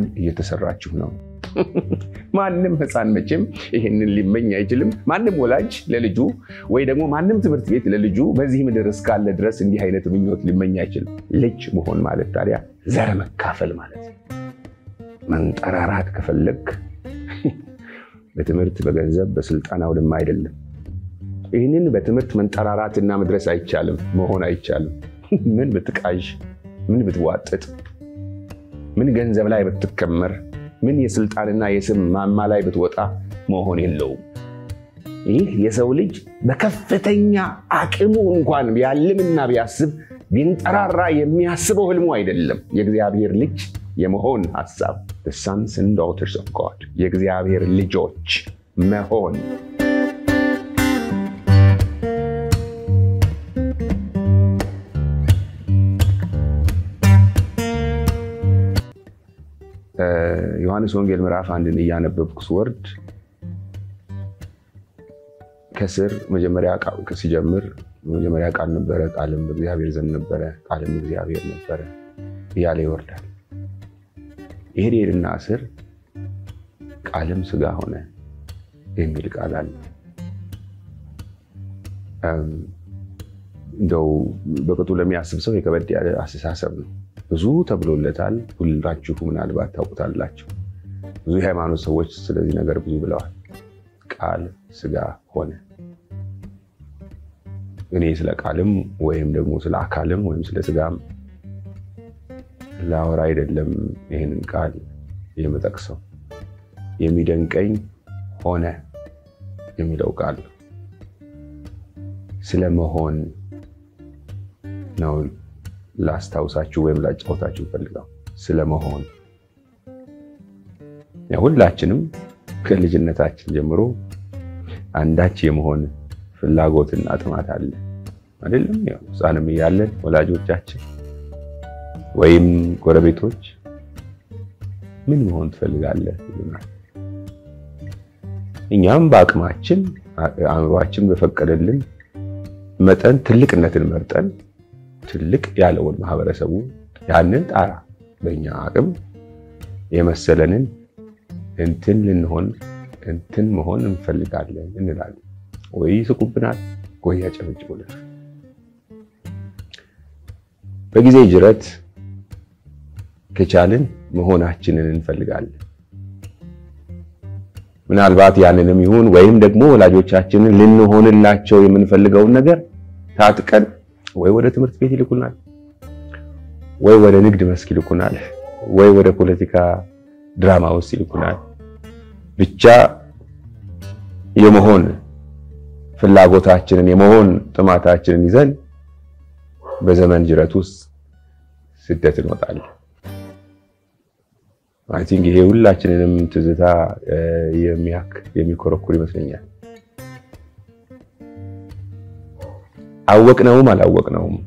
እየተሰራችሁ ነው? ማንም ሕፃን መቼም ይህንን ሊመኝ አይችልም። ማንም ወላጅ ለልጁ ወይ ደግሞ ማንም ትምህርት ቤት ለልጁ በዚህ ምድር እስካለ ድረስ እንዲህ አይነት ምኞት ሊመኝ አይችልም። ልጅ መሆን ማለት ታዲያ ዘር መካፈል ማለት ነው። መንጠራራት ከፈለግ በትምህርት በገንዘብ በስልጣን አውድማ አይደለም። ይህንን በትምህርት መንጠራራትና መድረስ አይቻልም፣ መሆን አይቻልም። ምን ብትቃዥ፣ ምን ብትዋጥጥ፣ ምን ገንዘብ ላይ ብትከመር፣ ምን የስልጣንና የስም ማማ ላይ ብትወጣ መሆን የለውም። ይህ የሰው ልጅ በከፍተኛ አቅሙ እንኳን ቢያልምና ቢያስብ ቢንጠራራ የሚያስበው ህልሙ አይደለም። የእግዚአብሔር ልጅ የመሆን ሀሳብ ሰንስ ኤንድ ዳውተርስ ኦፍ ጋድ የእግዚአብሔር ልጆች መሆን ዮሐንስ ወንጌል ምዕራፍ አንድን እያነበብኩ ስወርድ ከስር መጀመሪያ ሲጀምር መጀመሪያ ቃል ነበረ፣ ቃልም በእግዚአብሔር ዘንድ ነበረ፣ ቃልም እግዚአብሔር ነበረ እያለ ይወርዳል። ይሄድ ሄድና ስር ቃልም ስጋ ሆነ የሚል ቃል አለ። እንደው በቅጡ ለሚያስብ ሰው የከበድ ያለ አስተሳሰብ ነው። ብዙ ተብሎለታል። ሁላችሁ ምናልባት ታውቁታላችሁ። ብዙ የሃይማኖት ሰዎች ስለዚህ ነገር ብዙ ብለዋል። ቃል ስጋ ሆነ። እኔ ስለ ቃልም ወይም ደግሞ ስለ አካልም ወይም ስለ ስጋም ላወራ አይደለም ይህንን ቃል የምጠቅሰው። የሚደንቀኝ ሆነ የሚለው ቃል ነው። ስለ መሆን ነው ላስታውሳችሁ ወይም ላጫወታችሁ ፈልገው ስለ መሆን ሁላችንም ከልጅነታችን ጀምሮ አንዳች የመሆን ፍላጎትና ጥማት አለ አይደለም? ሕፃንም እያለን ወላጆቻችን ወይም ጎረቤቶች ምን መሆን ትፈልጋለህ ይሉናል። እኛም በአቅማችን አእምሯችን በፈቀደልን መጠን ትልቅነትን መርጠን ትልቅ ያለውን ማህበረሰቡ ያንን ጣራ በእኛ አቅም የመሰለንን እንትን ልንሆን እንትን መሆን እንፈልጋለን እንላለን። ወይ ይስቁብናል፣ ወይ ያጨበጭቡልናል። በጊዜ ጅረት ከቻልን መሆናችንን እንፈልጋለን። ምናልባት ያንንም ይሁን ወይም ደግሞ ወላጆቻችንን ልንሆንላቸው የምንፈልገውን ነገር ታጥቀን ወይ ወደ ትምህርት ቤት ይልኩናል፣ ወይ ወደ ንግድ መስክ ይልኩናል፣ ወይ ወደ ፖለቲካ ድራማ ውስጥ ይልኩናል። ብቻ የመሆን ፍላጎታችንን የመሆን ጥማታችንን ይዘን በዘመን ጅረት ውስጥ ስደት እንወጣለን። አይ ቲንክ ይሄ ሁላችንንም ትዝታ የሚያክ የሚኮረኩር ይመስለኛል። አወቅነውም አላወቅነውም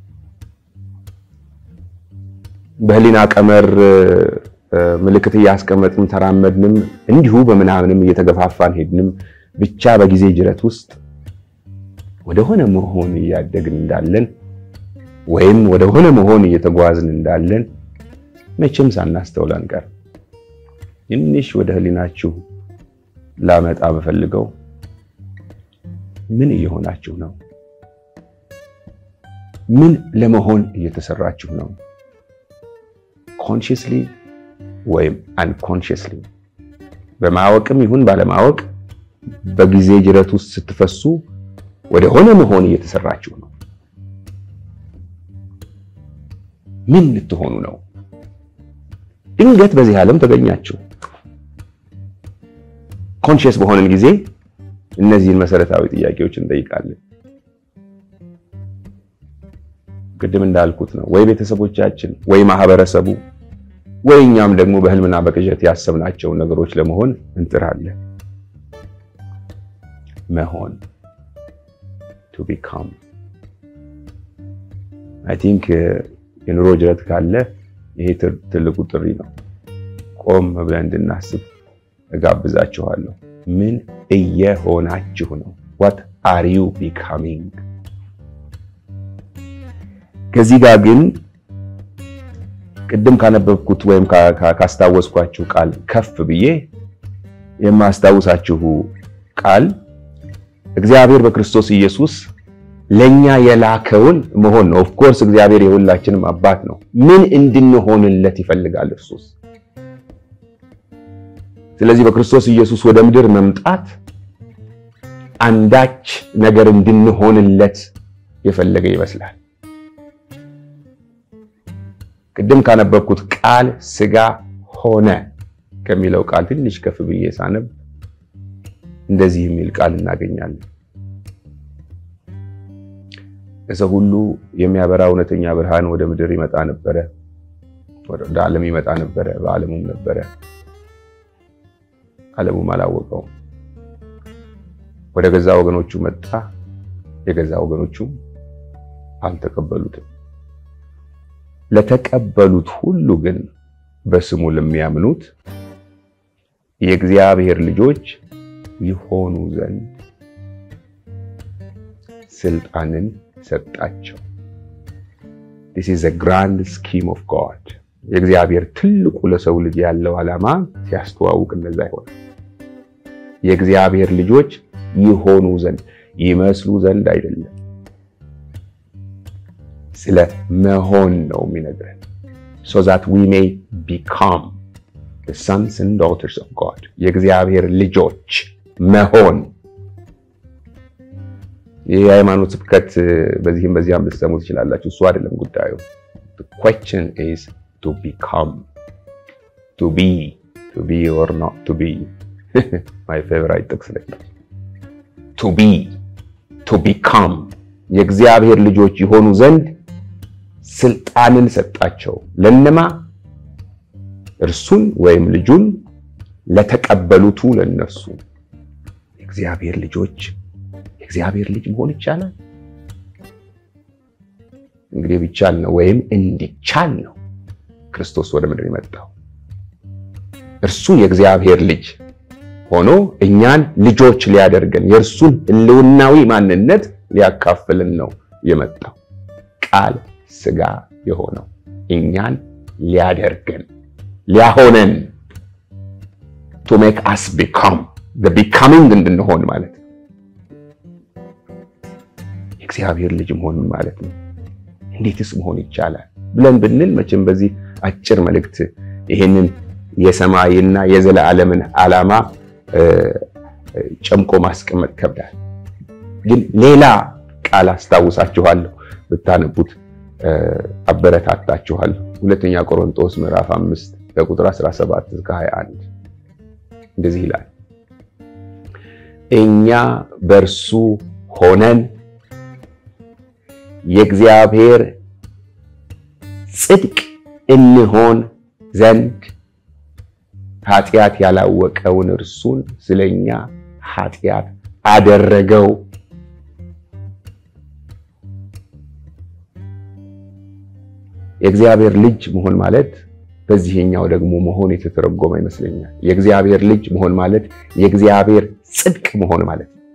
በህሊና ቀመር ምልክት እያስቀመጥን ተራመድንም እንዲሁ በምናምንም እየተገፋፋን ሄድንም ብቻ በጊዜ ጅረት ውስጥ ወደሆነ መሆን እያደግን እንዳለን ወይም ወደሆነ መሆን እየተጓዝን እንዳለን መቼም ሳናስተውል አንቀር። ትንሽ ወደ ህሊናችሁ ላመጣ በፈልገው ምን እየሆናችሁ ነው? ምን ለመሆን እየተሰራችሁ ነው? ኮንሽስሊ ወይም አንኮንሽስሊ በማወቅም ይሁን ባለማወቅ በጊዜ ጅረት ውስጥ ስትፈሱ ወደ ሆነ መሆን እየተሰራችሁ ነው። ምን ልትሆኑ ነው? ድንገት በዚህ ዓለም ተገኛችሁ። ኮንሽስ በሆነን ጊዜ እነዚህን መሰረታዊ ጥያቄዎች እንጠይቃለን። ቅድም እንዳልኩት ነው ወይ ቤተሰቦቻችን ወይ ማህበረሰቡ ወይ እኛም ደግሞ በህልምና በቅዠት ያሰብናቸውን ነገሮች ለመሆን እንጥራለን። መሆን ቱ ቢካም አይ ቲንክ የኑሮ ጅረት ካለ ይሄ ትልቁ ጥሪ ነው። ቆም ብለን እንድናስብ እጋብዛችኋለሁ። ምን እየሆናችሁ ነው? ዋት አር ዩ ቢካሚንግ? ከዚህ ጋር ግን ቅድም ካነበብኩት ወይም ካስታወስኳችሁ ቃል ከፍ ብዬ የማስታውሳችሁ ቃል እግዚአብሔር በክርስቶስ ኢየሱስ ለኛ የላከውን መሆን ነው። ኦፍኮርስ እግዚአብሔር የሁላችንም አባት ነው። ምን እንድንሆንለት ይፈልጋል እርሱስ? ስለዚህ በክርስቶስ ኢየሱስ ወደ ምድር መምጣት አንዳች ነገር እንድንሆንለት የፈለገ ይመስላል። ቅድም ካነበብኩት ቃል ሥጋ ሆነ ከሚለው ቃል ትንሽ ከፍ ብዬ ሳነብ እንደዚህ የሚል ቃል እናገኛለን። ለሰው ሁሉ የሚያበራ እውነተኛ ብርሃን ወደ ምድር ይመጣ ነበረ፣ ወደ ዓለም ይመጣ ነበረ፣ በዓለሙም ነበረ፣ ዓለሙም አላወቀውም። ወደ ገዛ ወገኖቹ መጣ፣ የገዛ ወገኖቹም አልተቀበሉትም። ለተቀበሉት ሁሉ ግን በስሙ ለሚያምኑት የእግዚአብሔር ልጆች ይሆኑ ዘንድ ስልጣንን ሰጣቸው። this is a grand scheme of God የእግዚአብሔር ትልቁ ለሰው ልጅ ያለው ዓላማ ሲያስተዋውቅ እንደዛ ይሆናል። የእግዚአብሔር ልጆች ይሆኑ ዘንድ ይመስሉ ዘንድ አይደለም፣ ስለ መሆን ነው የሚነግረን so that we may become the sons and daughters of God የእግዚአብሔር ልጆች መሆን ይህ የሃይማኖት ስብከት በዚህም በዚያም ልትሰሙ ትችላላችሁ። እሱ አይደለም ጉዳዩ። the question is to become to be to be or not to be my favorite ጥቅስ ላይ to be to become የእግዚአብሔር ልጆች የሆኑ ዘንድ ስልጣንን ሰጣቸው። ለነማ እርሱን ወይም ልጁን ለተቀበሉቱ ለነሱ የእግዚአብሔር ልጆች የእግዚአብሔር ልጅ መሆን ይቻላል። እንግዲህ ቢቻል ነው ወይም እንዲቻል ነው ክርስቶስ ወደ ምድር የመጣው። እርሱ የእግዚአብሔር ልጅ ሆኖ እኛን ልጆች ሊያደርገን የእርሱን ሕልውናዊ ማንነት ሊያካፍልን ነው የመጣው። ቃል ሥጋ የሆነው እኛን ሊያደርገን ሊያሆነን ቱ ሜክ አስ ቢካም ቢካሚንግ እንድንሆን ማለት ነው። የእግዚአብሔር ልጅ መሆን ማለት ነው። እንዴትስ መሆን ይቻላል ብለን ብንል መቼም በዚህ አጭር መልእክት ይሄንን የሰማይና የዘላለምን ዓላማ ጨምቆ ማስቀመጥ ከብዳል። ግን ሌላ ቃል አስታውሳችኋለሁ፣ ብታነቡት አበረታታችኋለሁ። ሁለተኛ ቆሮንቶስ ምዕራፍ 5 ከቁጥር 17 እስከ 21 እንደዚህ ይላል፣ እኛ በእርሱ ሆነን የእግዚአብሔር ጽድቅ እንሆን ዘንድ ኃጢአት ያላወቀውን እርሱን ስለኛ ኃጢአት አደረገው። የእግዚአብሔር ልጅ መሆን ማለት በዚህኛው ደግሞ መሆን የተተረጎመ ይመስለኛል። የእግዚአብሔር ልጅ መሆን ማለት የእግዚአብሔር ጽድቅ መሆን ማለት ነው።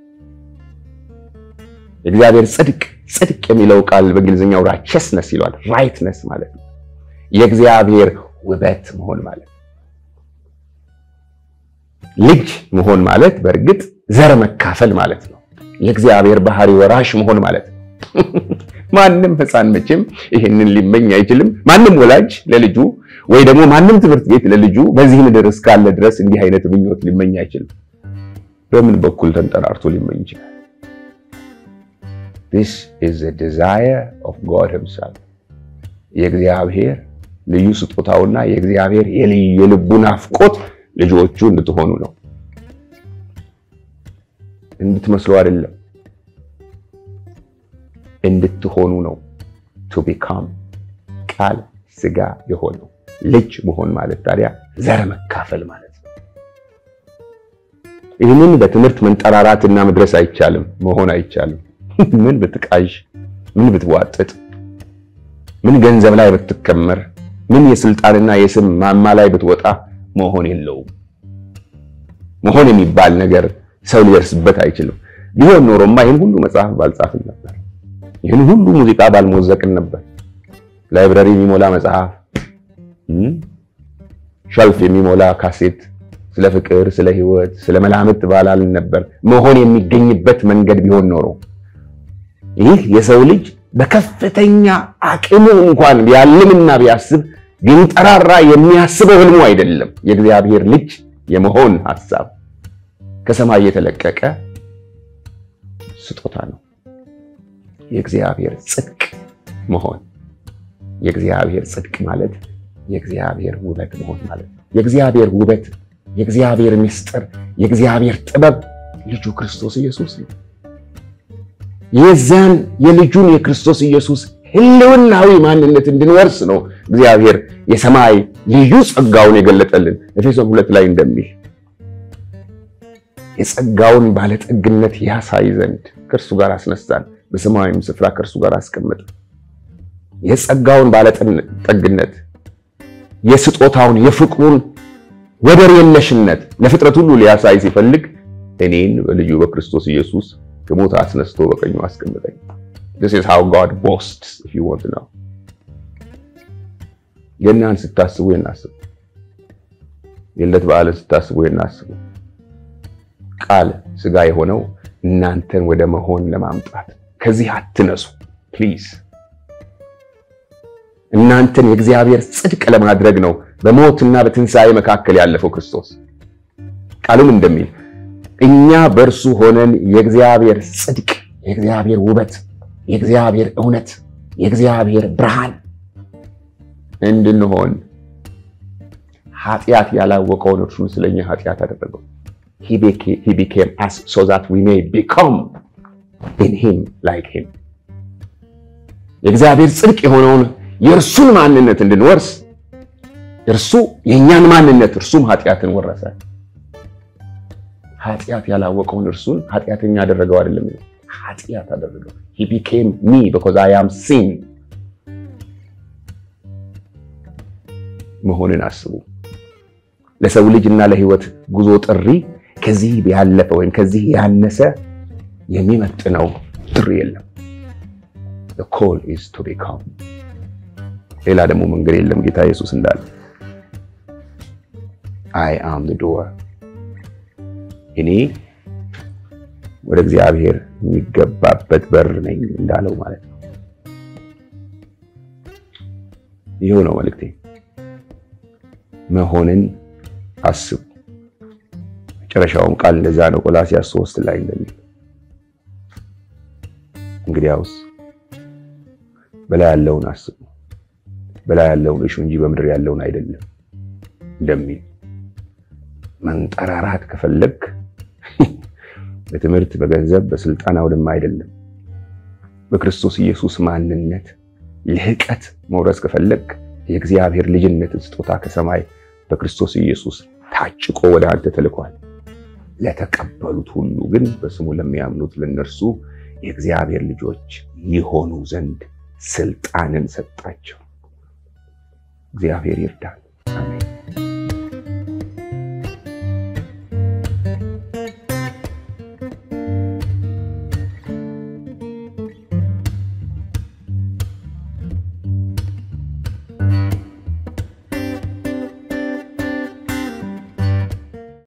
የእግዚአብሔር ጽድቅ ጽድቅ የሚለው ቃል በእንግሊዝኛው ራቸስነስ ይለዋል። ራይትነስ ማለት ነው። የእግዚአብሔር ውበት መሆን ማለት ነው። ልጅ መሆን ማለት በእርግጥ ዘር መካፈል ማለት ነው። የእግዚአብሔር ባህሪ ወራሽ መሆን ማለት ነው። ማንም ሕፃን መቼም ይህንን ሊመኝ አይችልም። ማንም ወላጅ ለልጁ ወይ ደግሞ ማንም ትምህርት ቤት ለልጁ በዚህ ምድር እስካለ ድረስ እንዲህ አይነት ምኞት ሊመኝ አይችልም። በምን በኩል ተንጠራርቶ ሊመኝ ይችላል? This is the desire of God himself የእግዚአብሔር ልዩ ስጦታውና የእግዚአብሔር የልቡ ናፍቆት ልጆቹ እንድትሆኑ ነው። እንድትመስሉ አይደለም፣ እንድትሆኑ ነው። to become ቃል ሥጋ የሆነው ልጅ መሆን ማለት ታዲያ ዘር መካፈል ማለት ነው። ይህንን በትምህርት መንጠራራትና መድረስ አይቻልም፣ መሆን አይቻልም። ምን ብትቃዥ፣ ምን ብትዋጥጥ፣ ምን ገንዘብ ላይ ብትከመር፣ ምን የስልጣንና የስም ማማ ላይ ብትወጣ መሆን የለውም። መሆን የሚባል ነገር ሰው ሊደርስበት አይችልም። ቢሆን ኖሮማ ይህን ሁሉ መጽሐፍ ባልጻፍን ነበር። ይህን ሁሉ ሙዚቃ ባልሞዘቅን ነበር። ላይብረሪ የሚሞላ መጽሐፍ፣ ሸልፍ የሚሞላ ካሴት ስለ ፍቅር፣ ስለ ህይወት፣ ስለ መላምት ባላልን ነበር መሆን የሚገኝበት መንገድ ቢሆን ኖሮ ይህ የሰው ልጅ በከፍተኛ አቅሙ እንኳን ቢያልምና ቢያስብ ቢንጠራራ የሚያስበው ህልሙ አይደለም። የእግዚአብሔር ልጅ የመሆን ሐሳብ ከሰማይ የተለቀቀ ስጦታ ነው። የእግዚአብሔር ጽድቅ መሆን የእግዚአብሔር ጽድቅ ማለት የእግዚአብሔር ውበት መሆን ማለት ነው። የእግዚአብሔር ውበት፣ የእግዚአብሔር ምስጢር፣ የእግዚአብሔር ጥበብ ልጁ ክርስቶስ ኢየሱስ ነው። የዛን የልጁን የክርስቶስ ኢየሱስ ህልውናዊ ማንነት እንድንወርስ ነው እግዚአብሔር የሰማይ ልዩ ጸጋውን የገለጠልን ኤፌሶን ሁለት ላይ እንደሚል የጸጋውን ባለጠግነት ያሳይ ዘንድ ከእርሱ ጋር አስነሳን፣ በሰማያዊም ስፍራ ከእርሱ ጋር አስቀመጠ። የጸጋውን ባለጠግነት የስጦታውን የፍቅሩን ወደር የለሽነት ለፍጥረት ሁሉ ሊያሳይ ሲፈልግ እኔን በልጁ በክርስቶስ ኢየሱስ ከሞት አስነስቶ በቀኙ አስቀምጠኝ። This is how God boasts if you want to know. ገናን ስታስቡ የናስቡ፣ የልደት በዓልን ስታስቡ የናስቡ። ቃል ስጋ የሆነው እናንተን ወደ መሆን ለማምጣት ከዚህ አትነሱ ፕሊዝ። እናንተን የእግዚአብሔር ጽድቅ ለማድረግ ነው በሞትና በትንሣኤ መካከል ያለፈው ክርስቶስ። ቃሉም እንደሚል እኛ በእርሱ ሆነን የእግዚአብሔር ጽድቅ፣ የእግዚአብሔር ውበት፣ የእግዚአብሔር እውነት፣ የእግዚአብሔር ብርሃን እንድንሆን ኃጢአት ያላወቀውን እርሱን ስለኛ ኃጢአት አደረገው። he became us so that we may become in him like him የእግዚአብሔር ጽድቅ የሆነውን የእርሱን ማንነት እንድንወርስ እርሱ የእኛን ማንነት እርሱም ኃጢአትን ወረሰ። ኃጢአት ያላወቀውን እርሱን ኃጢአተኛ አደረገው አይደለም፣ ኃጢአት አደረገው። he became me because I am sin መሆንን አስቡ። ለሰው ልጅ እና ለህይወት ጉዞ ጥሪ ከዚህ ያለፈ ወይም ከዚህ ያነሰ የሚመጥነው ጥሪ የለም። the call is to become ሌላ ደግሞ መንገድ የለም። ጌታ ኢየሱስ እንዳለ I am the door እኔ ወደ እግዚአብሔር የሚገባበት በር ነኝ እንዳለው ማለት ነው። ይኸው ነው መልእክቴ። መሆንን አስቡ። መጨረሻውም ቃል እንደዛ ነው። ቆላስይስ ሶስት ላይ እንደሚል እንግዲያውስ በላይ ያለውን አስቡ፣ በላይ ያለውን እሹ እንጂ በምድር ያለውን አይደለም እንደሚል መንጠራራት ከፈለግ በትምህርት፣ በገንዘብ፣ በስልጣን አውድማ አይደለም። በክርስቶስ ኢየሱስ ማንነት ልህቀት መውረስ ከፈለግ የእግዚአብሔር ልጅነትን ስጦታ ከሰማይ በክርስቶስ ኢየሱስ ታጭቆ ወደ አንተ ተልኳል። ለተቀበሉት ሁሉ ግን በስሙ ለሚያምኑት ለነርሱ የእግዚአብሔር ልጆች ይሆኑ ዘንድ ስልጣንን ሰጣቸው። እግዚአብሔር ይርዳል። አሜን።